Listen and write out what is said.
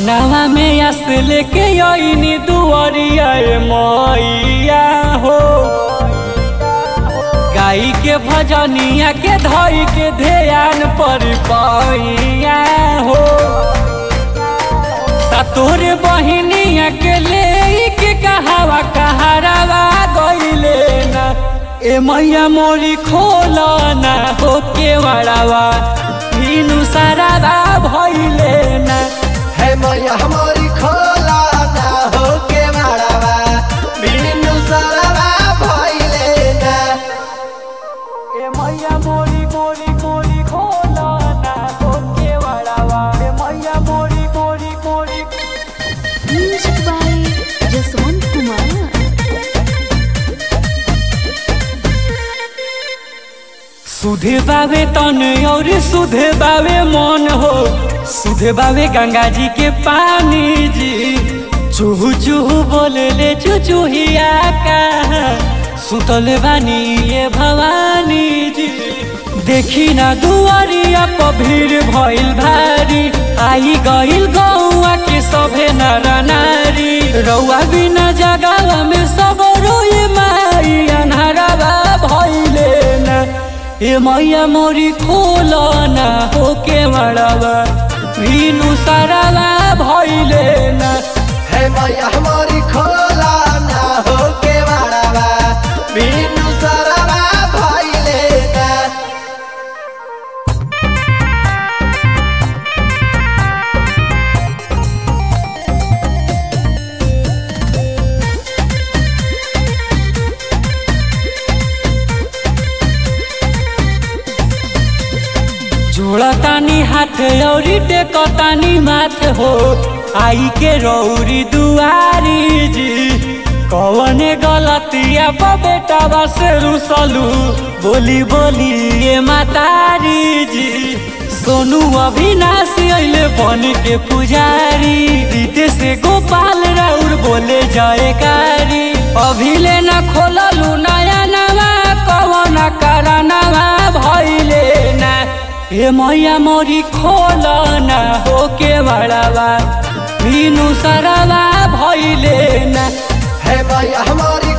मनवा में आस लेके आईनी दुआरिया ए मैया हो गाई के भजनिया के धई के ध्यान पर पैया हो सतोर बहिनिया के ले के कहावा कहारावा गईले ना ए मैया मोरी खोला ना हो के वड़ावा भीनु सारावा भइले ना है मैया हमारी खोला ना हो के मारावा बिनु सरवा भइले ना ए मैया मोरी मोरी मोरी खोला ना हो के वड़ावा ए मैया मोरी मोरी मोरी Music by Jaswant Kumar. सुधे बावे तन और सुधे बावे मन हो सुधे बावे गंगा जी के पानी जी चूहू चूहू बोले ले चुचुहिया का सुतल बानी ये भवानी जी देखी ना दुआरिया पर भीड़ भइल भारी आई गइल गौआ के सभे नर नारी रउआ बिना जगावा में सब रोए माई अनहरावा भइले ना ए मैया मोरी खोला ना हो के मड़ावा भीनु सारावा भइले ना है मैया हमारी खोला ना हो के मारावा बिनु सरवा भइले ना जोड़ा तानी हाथ औरी टेकतानी माथ हो आई के रौरी दुआरी जी कवने गलतिया पर बेटा से रुसलू बोली बोली ये मातारी जी सोनू अविनाश अइले बन के पुजारी रीते से गोपाल राउर बोले जयकारी अभिले न खोललू नया नवा कवन करनवा भइले ना ए मैया मोरी खोला ना हो के बड़ावा भीनु सरवा भइले ना है मैया हमारी